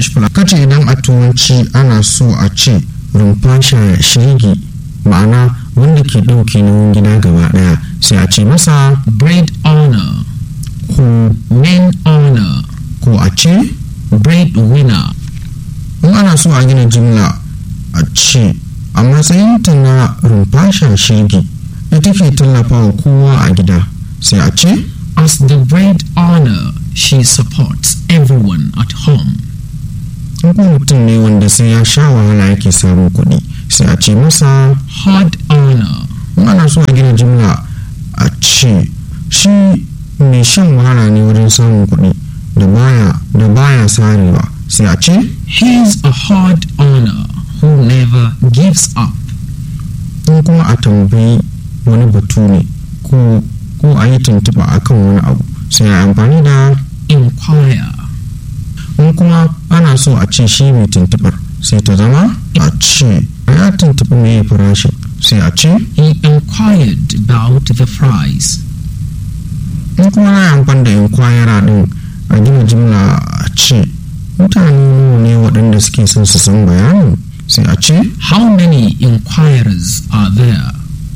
english kace idan a turanci ana so a ce rumfa shirgi ma'ana wanda ke ɗauke nauyin gida gaba ɗaya sai a ce masa bread owner ko main owner ko a ce bread winner in ana so a gina jimla a ce a matsayinta na rumfa shirgi ita ke tallafawa kowa a gida sai a ce as the bread owner she supports everyone at home in kuma mutum ne wanda sai ya sha wahala yake samun kuɗi sai a ce masa hard owner in ana so a gina jimla a ce shi mai shan wahala ne wajen samun kuɗi da baya da baya sarewa sai a ce he's a hard owner who never gives up in kuma a tambayi wani batu ne ko ko a yi tuntuɓa akan wani abu sai a amfani da inquire in kuma ana so a ce shi mai tuntuɓar sai ta zama a ce ya tuntuɓi mai farashin sai a ce he inquired about the price in kuma na amfani da inkwayara din a gina jimla a ce mutane nawa ne waɗanda suke son su san bayanin sai a ce how many inquirers are there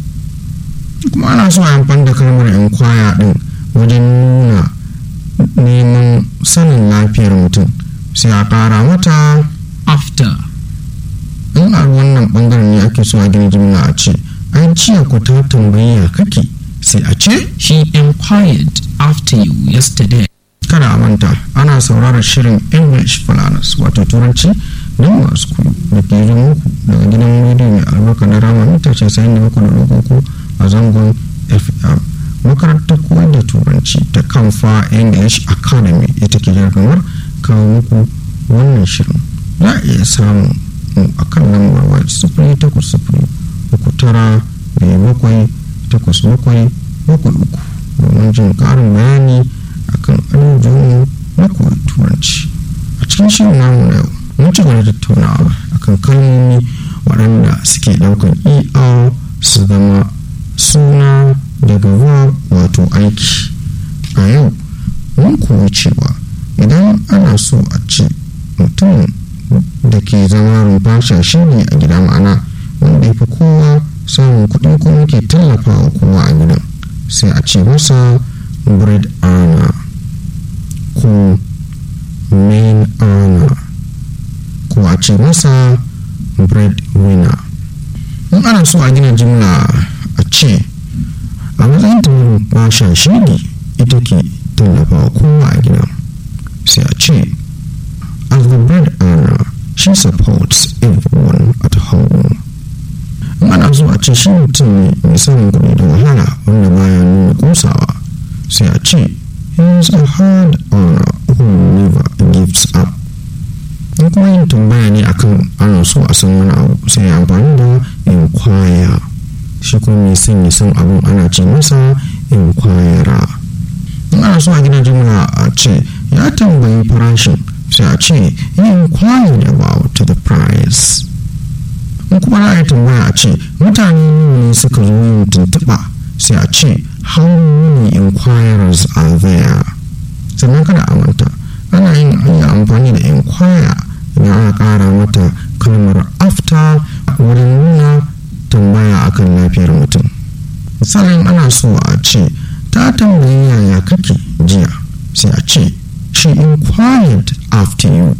kuma ana so a amfani da kalmar inkwaya din wajen nuna neman sanin lafiyar mutum sai a ƙara mata after in a wannan bangaren ne ake so a gina jimla a ce an jiya ku ta tambayi ya kake sai a ce she inquired after you yesterday kada a manta ana sauraron shirin english falanas wato turanci don masu kudu da ke zo muku daga gidan rediyo mai albarka na rama mita ce sayin da muku da lokoko a zangon fm makarantar koyar da turanci ta kamfa english academy ita ke jargamar kawo muku wannan shirin za a iya samun mu a kan lambar waya sifiri takwas sifiri uku tara biyu bakwai takwas bakwai bakwai uku domin jin ƙarin bayani akan abubuwan na koyi turanci a cikin shirin namu na yau mun ci gaba da tattaunawa akan kalmomi waɗanda suke ɗaukan er su zama suna daga verb wato aiki a yau mun koyi cewa idan ana so a ce mutum da ke zama rumfa shi ne a gida ma'ana wanda ya fi kowa samun kuɗi kuma ke tallafawa kowa a gidan sai a ce masa bread earner ko main earner ko a ce masa bread winner in ana so a gina jimla a ce a matsayin tamarin basha shidi ita ke tallafawa kowa a gidan sai a ce as the bread earner she supports everyone at home in ana so a ce shi mutum ne mai samun kuɗi da wahala wanda baya nuna kusawa sai a ce he is a hard earner who never gives up in kuma yin tambaya ne akan ana so a san wani abu sai amfani da inquire shi kuma mai son ya san abin ana ce masa inquire in ana so a gina jimla a ce ya tambayi farashin sai a ce he inquired about the price in kuma za a yi tambaya a ce mutane ne suka zo yin tuntuɓa sai a ce how many inquirers are there sannan kada a manta ana yin iya amfani da inquire idan ana ƙara mata kalmar after wurin nuna tambaya akan lafiyar mutum misalin ana so a ce ta tambayi yaya kake jiya sai a ce she inquired